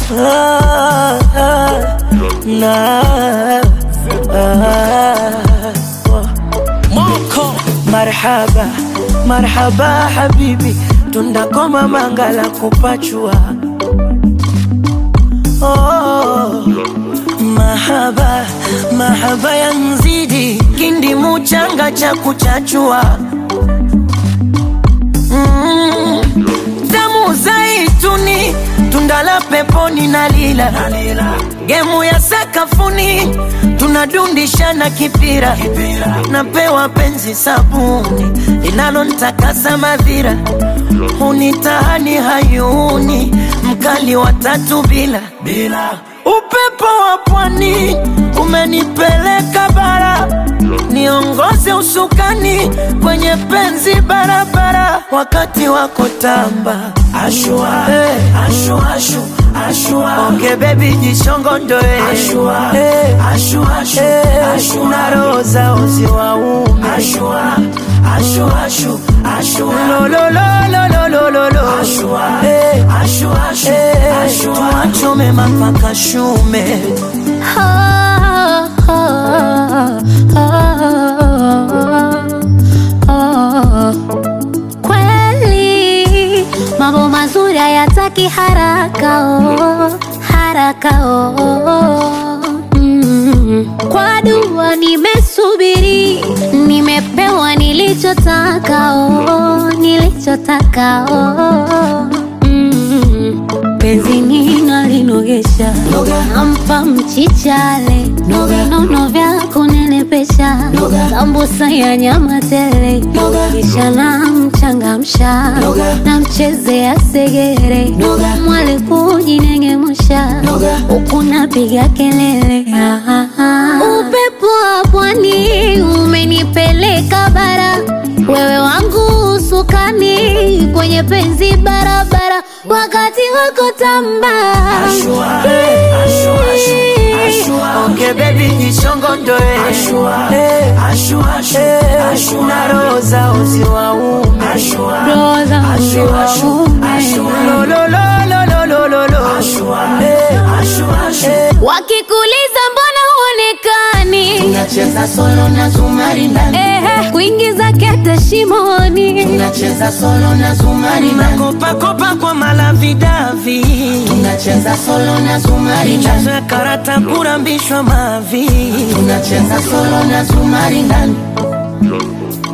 ah, ah, na, ah, Moko marhaba marhaba habibi tundakoma mangala kupachua oh, mahaba mahaba ya nzidi kindi muchanga cha kuchachua mm, damu zaituni tundala peponi na lila gemu ya sakafuni tunadundishana kipira napewa penzi sabuni linalontakasa madhira hunitahani hayuni mkali wa tatu bila upepo wa pwani umenipeleka bara niongoze usukani kwenye penzi barabara wakati wako tamba ashua, hey. ashua, ashu, ashua. onge bebi jishongondoe ashua, hey. ashua, ashu, hey. ashu, na roho za uzi wa ume ashua, ashu, ashu, ashua. lololololololo ashua, hey. ashua, ashu, hey. ashu, tuachome mapaka shume Kweli mambo mazuri hayataki haraka oh, haraka oh. Mm. Kwa dua nimesubiri, nimepewa nilichotaka oh, nilichotaka oh. Mm. Penzi nina linogesha, nampa mchichale, vinono vya kunenepesha, sambusa ya nyama tele, kisha namchangamsha, namchezea segere, mwale kujinengemusha, huku napiga kelele. Ah, ah, ah. Upepo wa pwani umenipeleka bara, wewe wangu usukani kwenye penzi barabara, wakati wako tamba Ashua, eh, ashua, ashua, ashua. Onge baby jishongondoe ashua, eh, ashua, ashua, eh, ashua. na roho za uzi wa ume ashua, Roho za uzi ashua, wa ashua, ume. ashua. Lo, lo, lo, lo, lo, lo, lo. Ashua, eh, ashua, ashua. Eh, wakikuliza mbona huonekani Tunacheza solo na zumari ndani, Ehe, kuingiza kete shimoni tunacheza solo na zumari ndani, Makopakopa kwa malavidavi tunacheza solo na zumari ndani, michezo ya karata kurambishwa mavi tunacheza solo na zumari ndani.